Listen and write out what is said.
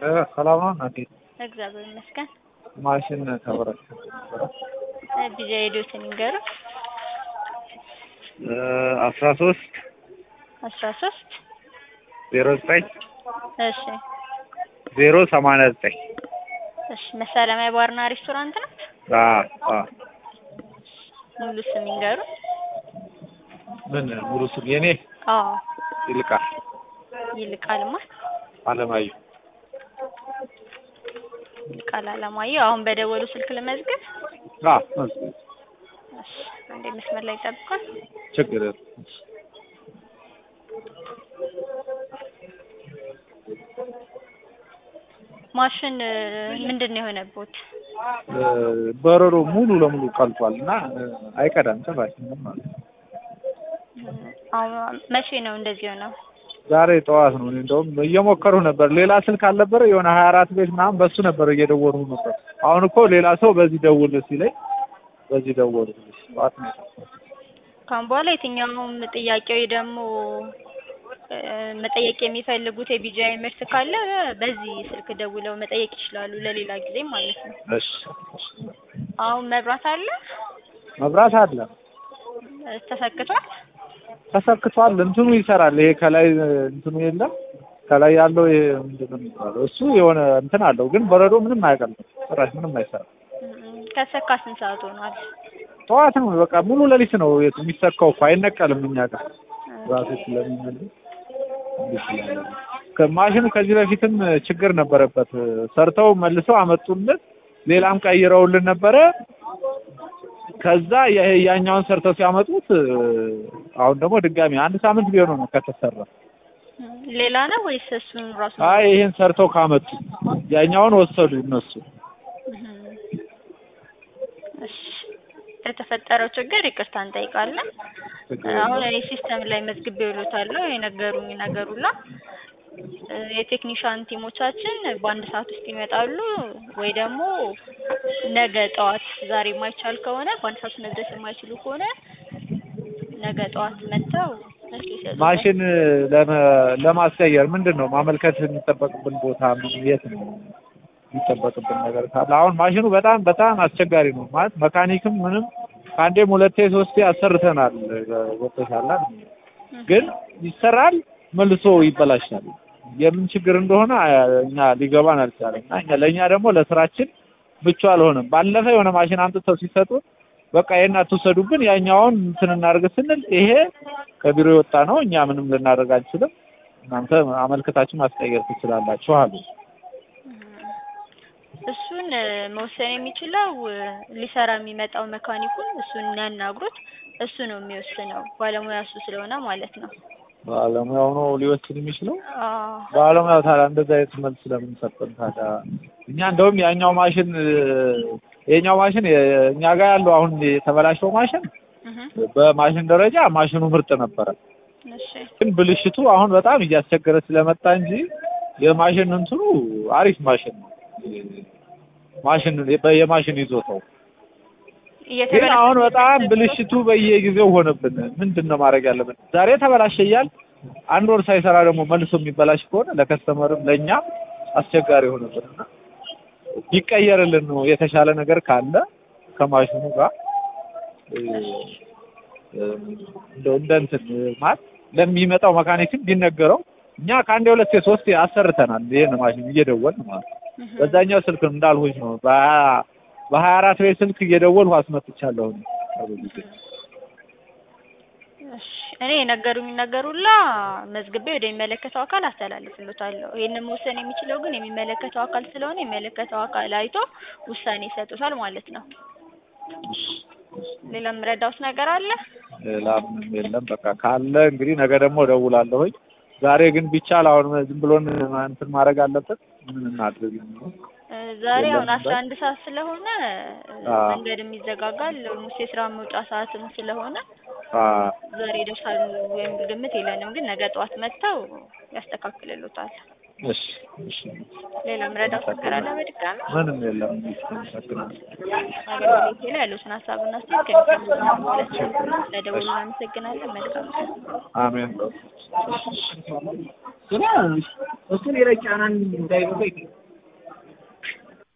ሰላም ነው እናቴ? እግዚአብሔር ይመስገን። ማሽን ተበላሽቶ ቢዛ ሄዶትን ይንገሩ። አስራ ሶስት አስራ ሶስት ዜሮ ዘጠኝ እሺ ዜሮ ሰማንያ ዘጠኝ እሺ መሳለሚያ ባርና ሬስቶራንት ናት። ሙሉ ስም ይንገሩ። ምን ሙሉ ስም የኔ አዎ ይልቃል ይልቃልማ አለማየሁ ይልቃል አለማየሁ። አሁን በደወሉ ስልክ ልመዝግብ። አዎ መዝግብ። እሺ አንዴ መስመር ላይ ጠብቋል። ችግር የለም። ማሽን ምንድን ነው የሆነቦት? በረሮ ሙሉ ለሙሉ ቀልጧል እና አይቀዳም ጭራሽ ምንም ማለት ነው። አሁን መቼ ነው እንደዚህ ሆነው? ዛሬ ጠዋት ነው። እኔ እንደውም እየሞከሩ ነበር። ሌላ ስልክ አልነበረ የሆነ ሀያ አራት ቤት ምናምን በሱ ነበር እየደወሉ ነበር። አሁን እኮ ሌላ ሰው በዚህ ደውል ሲለኝ በዚህ ደወሉ። ጠዋት ነው የጠፋው። ካሁን በኋላ የትኛውም ጥያቄ ወይ ደግሞ እ መጠየቅ የሚፈልጉት የቢጂአይ ምርት ካለ በዚህ ስልክ ደውለው መጠየቅ ይችላሉ፣ ለሌላ ጊዜ ማለት ነው። እሺ እሺ። አሁን መብራት አለ መብራት አለ እ ተሰክቷል። ተሰክቷል። እንትኑ ይሰራል። ይሄ ከላይ እንትኑ የለም ከላይ ያለው ይሄ ምንድን ነው የሚባለው? እሱ የሆነ እንትን አለው፣ ግን በረዶ ምንም አያቀልጥም። ጭራሽ ምንም አይሰራም። እም፣ ከሰካ ስንት ሰዓት ሆኗል? ጠዋት ነው በቃ ሙሉ ሌሊት ነው የሚሰካው እኮ አይነቀልም። እኛ ጋር ራሱ ስለሚመልስ እንዲህ ስላለ ነው። ከማሽኑ ከዚህ በፊትም ችግር ነበረበት። ሰርተው መልሰው አመጡልን፣ ሌላም ቀይረውልን ነበረ። ከዛ ይሄ ያኛውን ሰርተው ሲያመጡት አሁን ደግሞ ድጋሚ አንድ ሳምንት ቢሆነው ነው ከተሰራ። እም፣ ሌላ ነው ወይስ እሱን ራሱ? አይ ይሄን ሰርተው ካመጡ ያኛውን ወሰዱ እነሱ። እም፣ እሺ ለተፈጠረው ችግር ይቅርታ እንጠይቃለን። አሁን እኔ ሲስተም ላይ መዝግቤ ውሎታለሁ የነገሩኝ ነገር ሁላ እ የቴክኒሻን ቲሞቻችን በአንድ ሰዓት ውስጥ ይመጣሉ ወይ ደግሞ ነገ ጠዋት ዛሬ የማይቻል ከሆነ በአንድ ሰዓት ውስጥ መድረስ የማይችሉ ከሆነ ነገ ጠዋት መጥተው መልስ ይሰጡታል። ማሽን ለመ- ለማስቀየር ምንድን ነው ማመልከት የሚጠበቅብን ቦታ ምን የት ነው የሚጠበቅብን ነገር ካለ? አሁን ማሽኑ በጣም በጣም አስቸጋሪ ነው ማለት መካኒክም ምንም ከአንዴም ሁለቴ ሶስቴ አሰርተናል። ወጥተሻላ ግን ይሰራል መልሶ ይበላሻል። የምን ችግር እንደሆነ እኛ ሊገባን አልቻለም። እና እኛ ለእኛ ደግሞ ለስራችን ምቹ አልሆነም። ባለፈ የሆነ ማሽን አምጥተው ሲሰጡን በቃ ይሄን አትውሰዱብን ያኛውን እንትን እናድርግ ስንል ይሄ ከቢሮ የወጣ ነው፣ እኛ ምንም ልናደርግ አንችልም፣ እናንተ አመልክታችሁ ማስቀየር ትችላላችሁ አሉ። እሱን እ መወሰን የሚችለው እ ሊሰራ የሚመጣው መካኒኩን እሱን ያናግሩት። እሱ ነው የሚወስነው ባለሙያ እሱ ስለሆነ ማለት ነው። ባለሙያው ነው ሊወስድ የሚችለው። አዎ ባለሙያው ታዲያ እንደዛ አይነት መልስ ስለምን ሰጠን ታዲያ? እኛ እንደውም ያኛው ማሽን እ የኛው ማሽን የ- እኛ ጋር ያለው አሁን የተበላሸው ማሽን እህ በማሽን ደረጃ ማሽኑ ምርጥ ነበረ። እሺ ግን ብልሽቱ አሁን በጣም እያስቸገረ ስለመጣ እንጂ የማሽን እንትኑ አሪፍ ማሽን ነው። ማሽን የማሽን ይዞታው ግን አሁን በጣም ብልሽቱ በየጊዜው ሆነብን። ምንድን ነው ማድረግ ያለብን? ዛሬ ተበላሸ እያል አንድ ወር ሳይሰራ ደግሞ መልሶ የሚበላሽ ከሆነ ለከስተመርም ለእኛ አስቸጋሪ ሆነብን እና ቢቀየርልን ነው የተሻለ ነገር ካለ ከማሽኑ ጋር እ፣ እ፣ እንደው እንደ እንትን ማለት ለሚመጣው መካኒክም ቢነገረው እኛ ከአንዴ ሁለቴ ሶስቴ አሰርተናል። ይሄን ማሽን እየደወልን ማለት ነው። በዛኛው ስልክ እንዳልሆኝ ነው በሀያ በሀያ አራት ቤት ስልክ እየደወልሁ አስመጥቻለሁ። እኔ ከብዙ ጊዜ እሺ እኔ የነገሩኝ ነገር ሁላ መዝግቤ ወደሚመለከተው አካል አስተላልፍሎታለሁ። ይሄንን መወሰን የሚችለው ግን የሚመለከተው አካል ስለሆነ የሚመለከተው አካል አይቶ ውሳኔ ይሰጡታል ማለት ነው። ሌላ የምረዳውት ነገር አለ? ሌላ ምንም የለም። በቃ ካለ እንግዲህ ነገ ደግሞ እደውላለሁኝ። ዛሬ ግን ቢቻል አሁን ዝም ብሎን እንትን ማድረግ አለበት። ምን እናድርግ? እ ዛሬ የለም አሁን አስራ ነበር። አንድ ሰዓት ስለሆነ እ አዎ። መንገድም ይዘጋጋል። ኦልሞስት የስራ መውጫ ሰዓትም ስለሆነ አ ዛሬ ይደርሳሉ የሚል ግምት የለንም፣ ግን ነገ ጠዋት መጥተው ያስተካክልሉታል። እሺ እሺ። ሌላ የምረዳውት ነገር አለ? በድጋሚ ምንም የለም። አመሰግናለሁ። አገልግሎቴ ላይ ያሉትን ሀሳብና አስተያየት ከሚሰሙ ማለት ነው። ስለደወሉ እናመሰግናለን። መልካም ቀን። አሜን። ስለ እሱ ሌላ ጫናን እንዳይበዛ ይገኛል